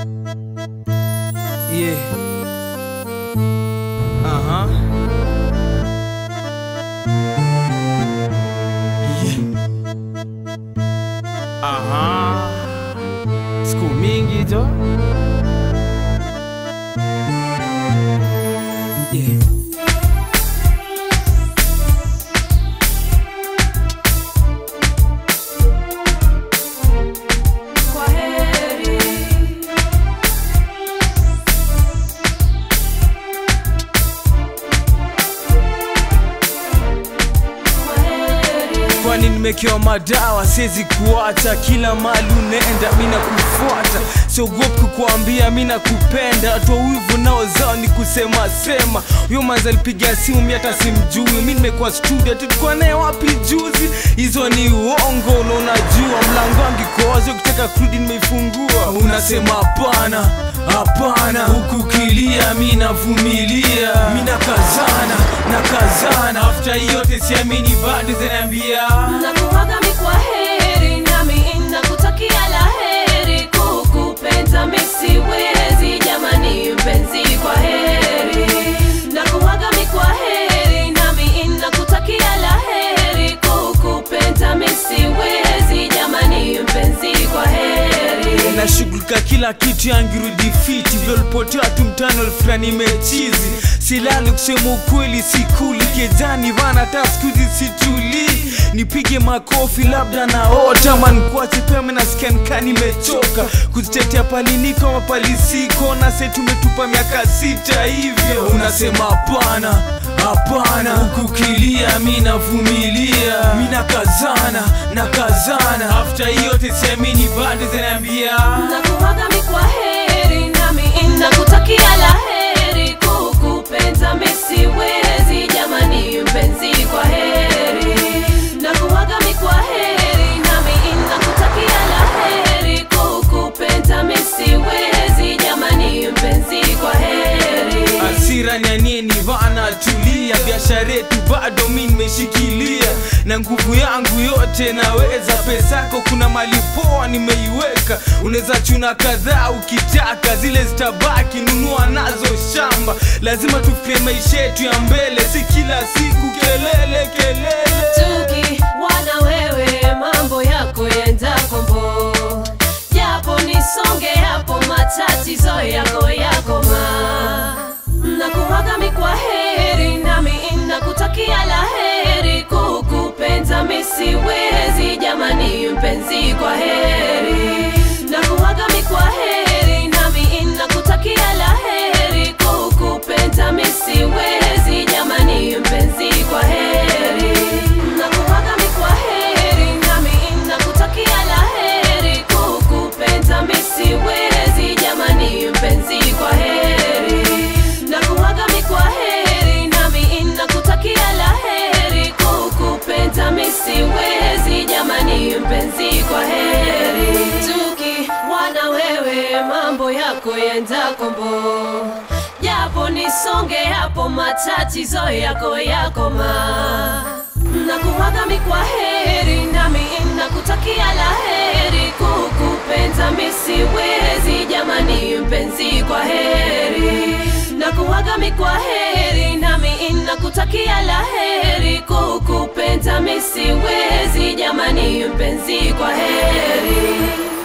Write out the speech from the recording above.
Yeah. Uh-huh. Yeah. Aha. Siku mingi jo. Yeah. Kwa heri. Kwa heri. kwani nimekewa madawa siwezi kuacha kila mali unaenda mina kufuata siogopi kukuambia mina kupenda toa wivu nao zao ni kusema sema huyo manzi alipiga simu mi hata simjui mi nimekuwa studio tulikuwa naye wapi juzi hizo ni uongo na unajua mlango wangu iko wazi ukitaka kurudi nimeifungua unasema hapana hapana huku kilia mi navumilia mi nakazana nakazana afta yote siamini bado zinaambia Nakuaga mi kwa heri nami nakutakia la heri kukupenda mi siwezi jamani mpenzi kwa heri Nakuaga mi kwa heri nami nakutakia la heri kukupenda mi siwezi jamani mpenzi kwa heri nashughulika kila kitu yangirudi fiti vyolipotea tu mtano fulani mechizi silali kusema ukweli sikuli kejani vana hata skuzi situli nipige makofi labda naota mankuache pema nasikia nikaa nimechoka kuzitetea paliniko mapalisiko na se tumetupa miaka sita hivyo unasema hapana hapana hukukilia mi navumilia mi nakazana nakazana afta yote siamini bado zinaambia Nakuaga mi kwa heri nami nakutakia la heri kukupenda mi siwezi jamani mpenzi kwa heri Nakuaga mi kwa heri nami nakutakia la heri kukupenda mi siwezi jamani mpenzi kwa heri hasira nyanieni vana tulia biashara yetu bado mi nimeshikilia na nguvu yangu yote naweza pesako kuna mali poa nimeiweka unaweza chuna kadhaa ukitaka zile zitabaki nunua nazo shamba lazima tufikie maisha yetu ya mbele si kila siku kelele kelele Tuki wana wewe mambo yako yenda kombo japo nisonge hapo matatizo yako yakoma nakuaga mi kwa heri nami nakutakia la heri kukupenda mi siwezi jamani mpenzi kwa heri nakuaga mi kwa heri nami nakutakia la heri kukupenda mi siwezi jamani mpenzi kwa heri nakuaga mi kwa heri nami nakutakia la heri kukupenda mi siwezi jamani mpenzi kwa heri nakuaga mi kwa heri nami nakutakia la heri kukupenda mi siwezi jamani mpenzi kwa heri tuki wana wewe mambo yako yenda kombo japo nisonge hapo matatizo yako yakoma nakuaga mi kwa heri nami nakutakia la heri kukupenda mi siwezi jamani mpenzi kwa heri nakuaga mi kwa heri nami nakutakia la heri kukupenda mi siwezi jamani mpenzi kwa heri